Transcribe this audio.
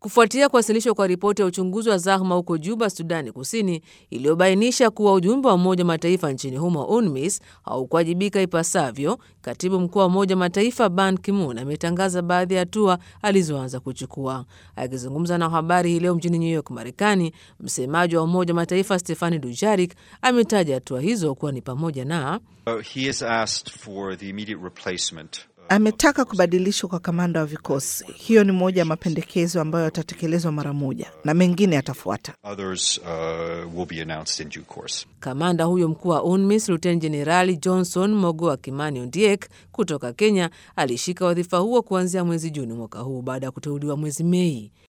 kufuatia kuwasilishwa kwa ripoti ya uchunguzi wa zahma huko Juba, Sudani Kusini, iliyobainisha kuwa ujumbe wa Umoja wa Mataifa nchini humo UNMISS haukuwajibika ipasavyo. Katibu mkuu wa Umoja wa Mataifa Ban Ki-moon ametangaza baadhi ya hatua alizoanza kuchukua. Akizungumza na habari hii leo mjini New York, Marekani, msemaji wa Umoja wa Mataifa Stefani Dujarik ametaja hatua hizo kuwa ni pamoja na Uh, he has asked for the immediate replacement Ametaka kubadilishwa kwa kamanda wa vikosi. Hiyo ni moja ya mapendekezo ambayo yatatekelezwa mara moja na mengine yatafuata. Others uh, will be announced in due course. Kamanda huyo mkuu wa UNMISS Luteni Jenerali Johnson Mogoa Kimani Ondiek kutoka Kenya alishika wadhifa huo kuanzia mwezi Juni mwaka huu baada ya kuteuliwa mwezi Mei.